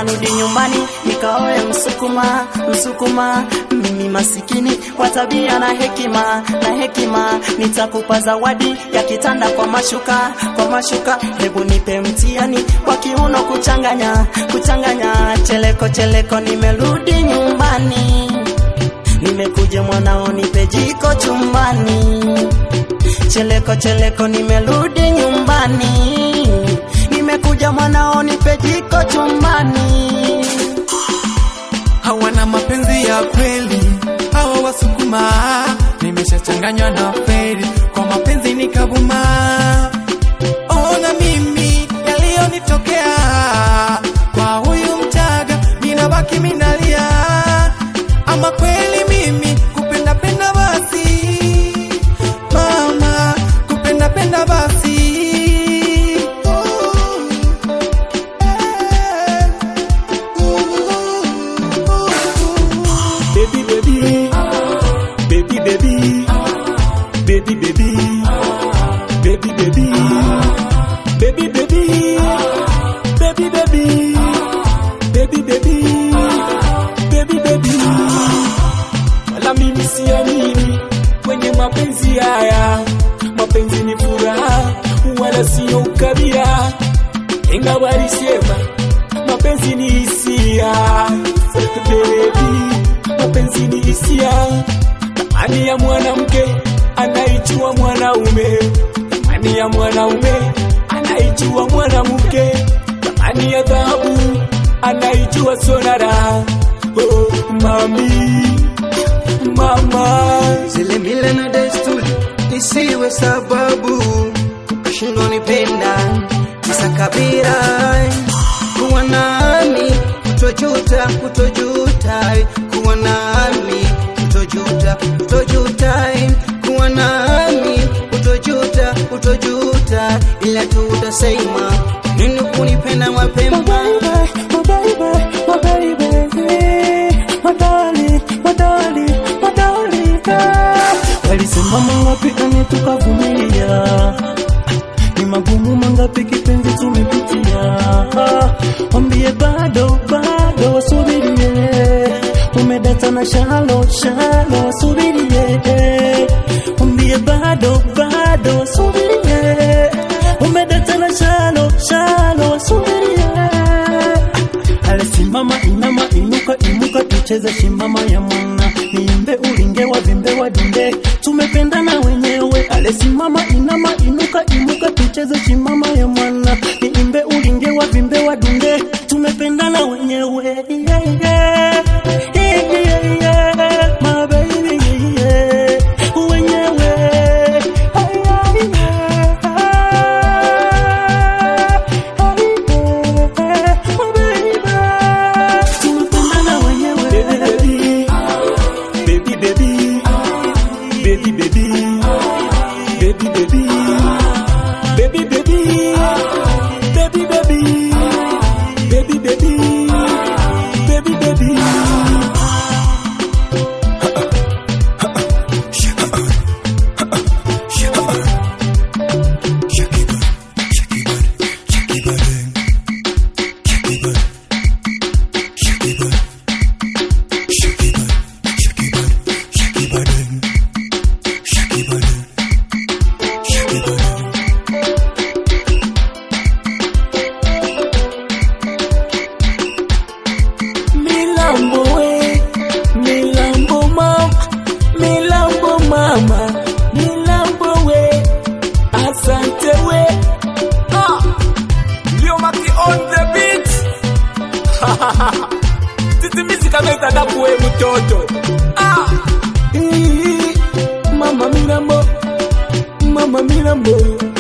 narudi nyumbani nikaoe msukuma msukuma mimi masikini kwa tabia na hekima na hekima nitakupa zawadi ya kitanda kwa mashuka kwa mashuka hebu nipe mtiani kwa kiuno kuchanganya kuchanganya cheleko cheleko nimerudi nyumbani nimekuja mwanao nipe jiko chumbani cheleko cheleko nimerudi nyumbani nimekuja mwanao nipe jiko chumbani hawana mapenzi ya kweli hawa wasukuma nimeshachanganywa na feri kwa mapenzi nikabuma ona mimi yaliyonitokea kwa huyu mchaga minabaki minalia ama kweli mimi kupenda penda basi mama kupenda penda basi baby baby baby baby baby baby baby baby baby baby baby baby baby baby baby baby wala mimi siamini kwenye mapenzi haya mapenzi ni furaha wala sio ukabila ingawa alisema mapenzi ni hisia baby mapenzi ni hisia thamani ya mwanamke anaijua mwanaume thamani ya mwanaume anaijua mwanamke thamani ya dhahabu anaijua sonara oh, mami mama zile mila na desturi isiwe sababu ukashindwa nipenda kisa kabila kuwa nami kutojuta kutojuta kuwa nami kutojuta kutojuta kuwa nami kutojuta kutojuta ila tu utasema nini kunipenda mapema walisema mangapi ane tukavumilia ni magumu mangapi kipenzi tumepitia wambie bado bado wasubirie umedata na shalo shalo wasubirie wambie bado bado wasubirie umedata na shalo shalo wasubirie alisimama inama inuka imuka tucheze shimama ya mwana niimbe ulinge wa vimbe wa dunde tumependana wenyewe alisimama inama inuka imuka tucheze shimama ya mwana niimbe ulinge wa vimbe wa dunde tumependana wenyewe yeah, yeah. Yeah, yeah, yeah. My baby, yeah, yeah. wenyewe Ay, ay, yeah. Ay, yeah. My baby. Tumependana wenyewe baby baby baby baby baby baby baby baby baby baby baby baby baby baby baby Milambo we, Milambo mama, Milambo mama, Milambo we, asante we. Ah, Leo Maki on the beat. Titi music ameta dapu we mtoto. Ah, Ii, mama Milambo, mama Milambo.